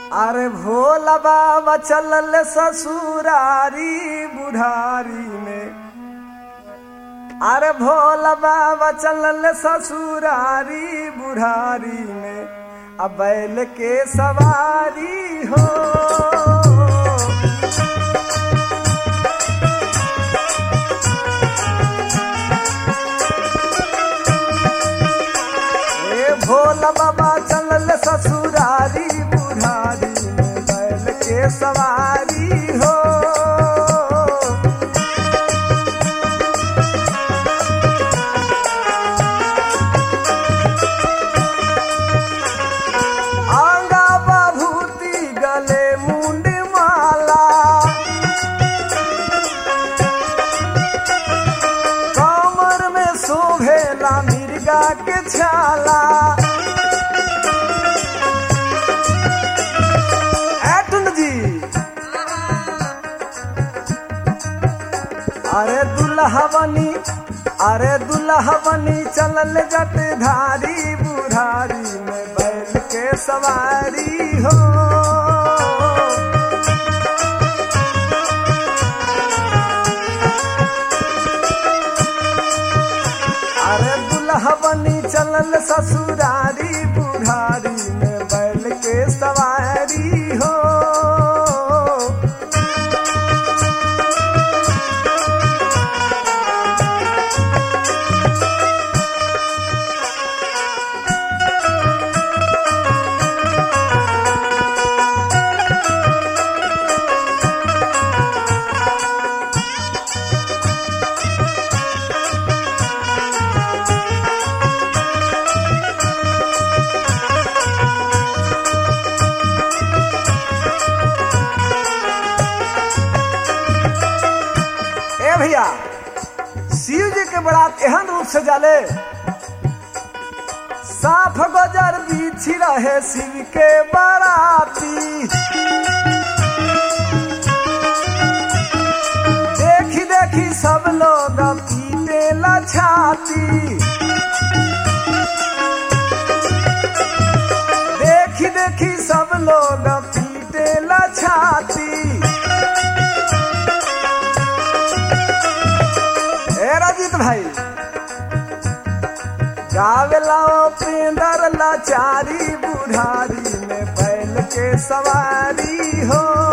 अरे भोला बाबा चलल ससुरारी बुढ़ारी में अरे भोला बाबा चलल ससुरारी बुढ़ारी में अब बैल के सवारी हो ए भोला बाबा चलल ससुरारी बुढ़ारी में बैल के सवारी हो आंगा बभूति गले मुंड माला कमर में शोभेला मिर्गा के छाला एटन जी अरे दुल्हा बनी अरे दुल्हा बनी चलल जट धारी बुढ़ारी में बैल के सवारी हो अरे दुल्हा बनी चलल ससुरारी बुढ़ारी में बैल के सवारी हो ए भैया शिव जी के बरात एहन रूप से जाले साफ गजर बीछी रहे शिव के बराती देखी देखी सब लोग पीटे ला छाती देखी देखी सब लोग पीटे ला छाती ए रजित भाई गावेला पेंदर लाचारी बुढ़ारी में बैल के सवारी हो